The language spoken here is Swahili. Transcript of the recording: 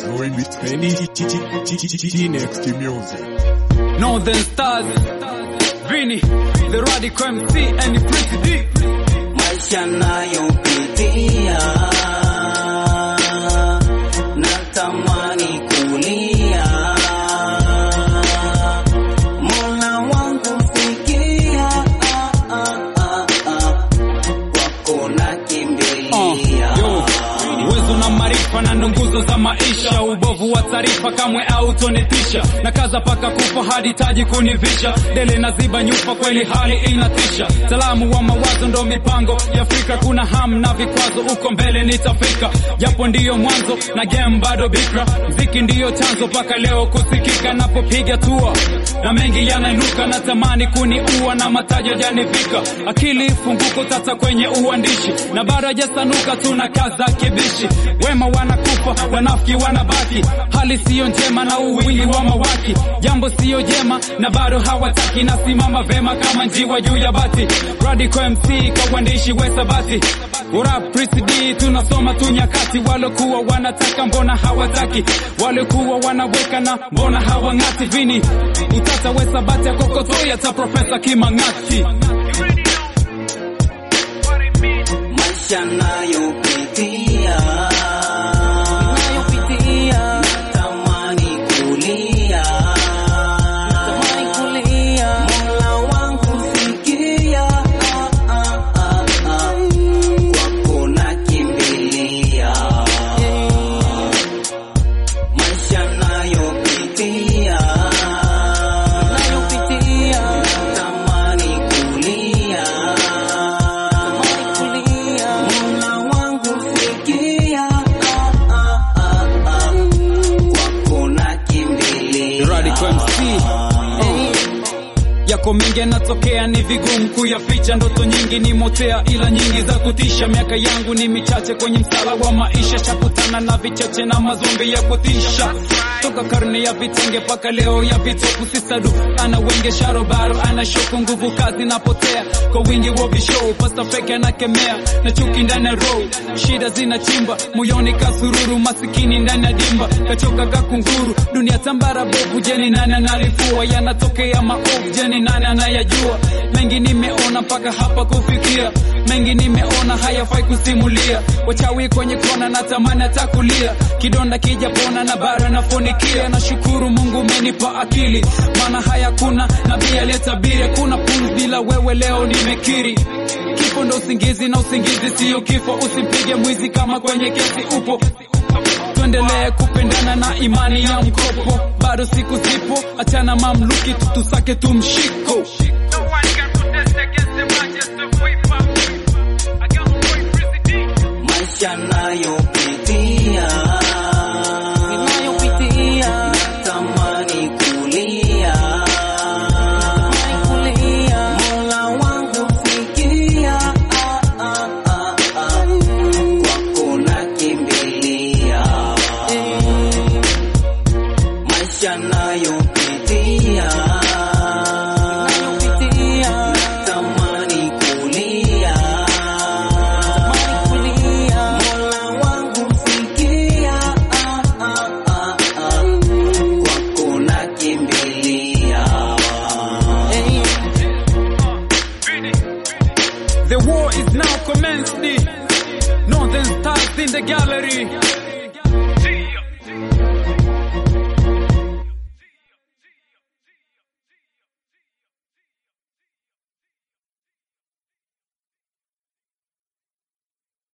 Next music. Northern Stars, Vini, the Radical MC and Pretty D. maisha nayopitia natamani kulia mola wangu sikia ah, ah, ah, ah. wako na kimbilia Yo, uwezo na maarifa na ndo nguzo za maisha, ubovu wa taarifa kamwe autonitisha, na kaza paka kufa hadi taji kunivisha, dele na ziba nyufa, kweli hali inatisha, salamu wa mawazo ndo mipango ya Afrika, kuna ham na vikwazo, uko mbele nitafika, japo ndiyo mwanzo na game bado bikra, mziki ndiyo chanzo mpaka leo kusikika, napopiga tua na mengi yanainuka, natamani kuniua na matajo janivika, akili funguko tata kwenye uandishi, na bado hajasanuka, tuna kaza kibishi, wema wanakufa, wanafiki wanabaki, hali siyo njema na uwingi wa mawaki, jambo siyo jema na bado hawataki, nasimama vema kama njiwa juu ya bati, Radical MC kwa uandishi wesabati Urap Prince D tunasoma tu nyakati, walokuwa wanataka mbona hawataki, walikuwa wanaweka na mbona hawang'ati, vini utata wesabati akokotoya ta Profesa Kimang'ati. maisha nayopitia nayopitia natamani kulia natamani kulia mola wangu sikia ah, ah, ah, ah. wako na kimbilia maisha nayopitia nayopitia natamani kulia Mola wangu sikia, ah, ah, ah, ah. wako na kimbilia. Radical MC. yako mengi yanatokea, ni vigumu kuyaficha. Ndoto nyingi ni motea, ila nyingi za kutisha. Miaka yangu ni michache kwenye msala wa maisha, shakutana na vichache na mazombi ya kutisha. Toka karne ya vitenge mpaka leo ya vitopu, sisadu ana wenge sharobaro, ana shoku, nguvu kazi napotea kwa wingi wa vishow. Pasta fake anakemea na chuki ndani ya row, shida zinachimba moyoni, kasururu masikini ndani ya dimba, kachoka kakunguru, dunia tambara bovu. Jeni nani analifua yanatokea maovu? Jeni nani anayajua? Mengi nimeona mpaka hapa kufikia, mengi nimeona hayafai kusimulia. Wachawi kwenye kona, natamani atakulia, kidonda kijapona na bara nafunikia. Nashukuru Mungu umenipa akili, maana haya kuna nabii aliyetabiri, kuna pumzi bila wewe, leo nimekiri Kifo ndo usingizi na usingizi siyo kifo. Usimpige mwizi kama kwenye kesi upo. Tuendelee kupendana na imani ya mkopo, bado siku zipo. Achana mamluki, tutusake tumshiko. No one can protest against the majesty of hip hop. I got my boy Prissy D. maisha nayo